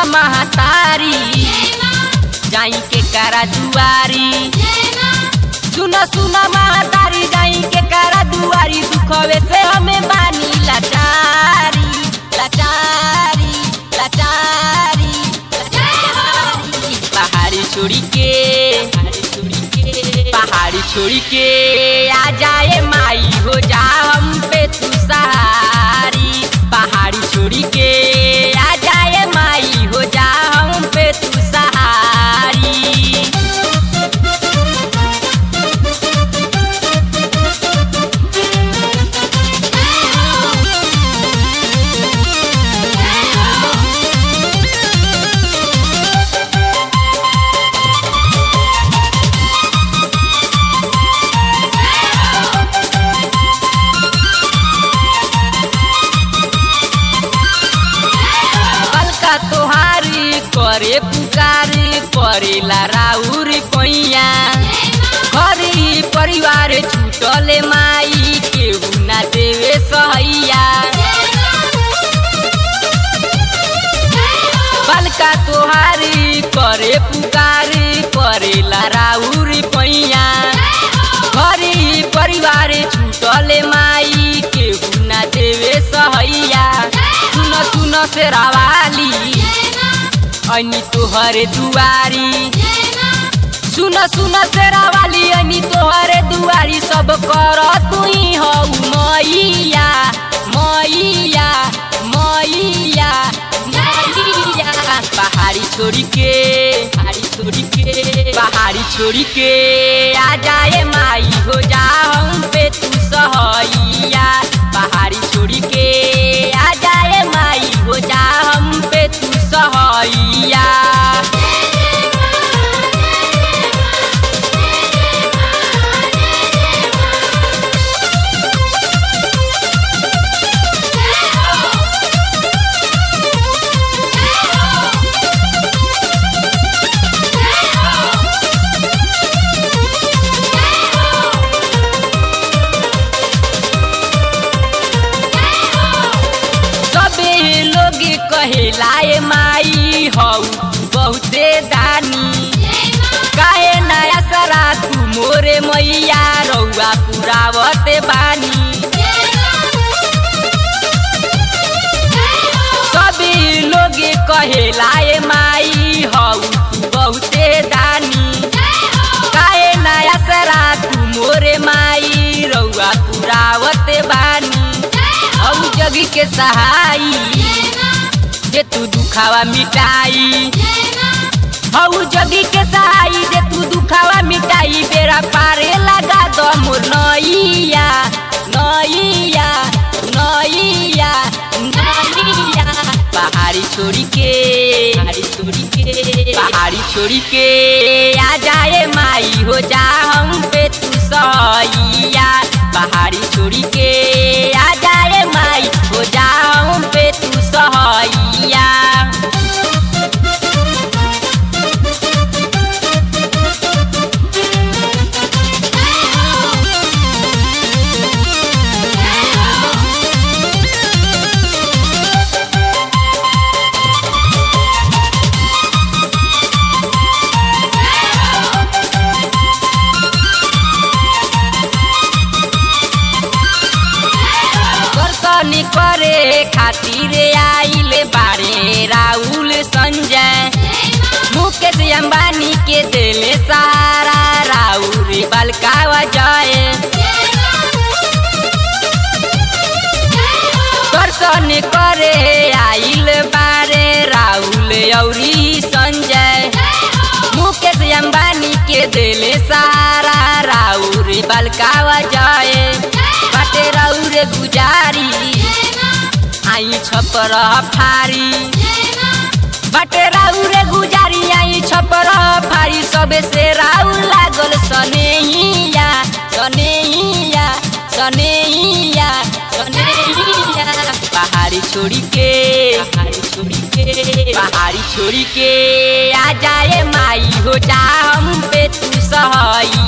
महतारी जाई के करा दुआरी सुन सुन महतारी जाई के करा दुआरी दुखवे से हमें बानी लाचारी लाचारी लाचारी लाचारी पहाड़ी छोड़ी के पहाड़ी छोड़ी के पहाड़ी छोड़ी के आ जाए माई हो जा हम पे तू सहारी पहाड़ी छोड़ी के आ जाए माई हो जा हम पे तू सहारी कलका तोहारी करे पुकारी करेला राउर पैया घरी परिवार छूटले माई केहू ना देवे सहैया बलका तोहारी करे पुकारी करेला राउर पैया घरी परिवार छूटले माई केहू ना देवे सहैया सुन सुन से रावाली अनि तोहरे दुआरी सुन सुन से रावाली अनि तोहरे दुआरी सब कर तुई हौ मैया मैया मैया मैया पहाड़ी छोड़ी के पहाड़ी छोड़ी के पहाड़ी छोड़ी के आ जाए माई हो जा हम पे तू सहैया पहाड़ी छोड़ी के आ जाए माई हो जा हम पे तू सहैया सबे लोग कहेलाए माई हौ बहुते दानी काहे नया सरा तू मोरे मैया रौआ पुरावते बानी सबे लोग कहेलाए माई हौ बहुते दानी काहे नया सरा तू मोरे माई रौआ पुरावते बानी हौ जगी के सहाई जे तू दुखावा मिटाई हौ जगी के सहाई जे तू दुखावा मिटाई बेरा पारे लगा दो मोर नैया नैया नैया नैया पहाड़ी छोड़ी के पहाड़ी छोड़ी के पहाड़ी छोड़ी के आ जाए माई हो जा हम पे तू सहैया पहाड़ी छोड़ी के आ जाए माई हो जा हम पे तू सहैया दर्शन करे खातिर आइल बारे राहुल संजय मुकेश अंबानी के दिल सारा राउर बलकावा जाए दर्शन करे आइल बारे राहुल औरी संजय मुकेश अंबानी के दिल सारा राउर बलकावा जाए बाटे राउर गुजारी आई छपर फारी बाटे राउर गुजारी आई छपर फारी सबे से राउर लागल सनेहिया सनेहिया सनेहिया सनेहिया पहाड़ी छोड़ी के पहाड़ी छोड़ी के पहाड़ी छोड़ी के आ जाए माई हो जा हम पे तू सहैया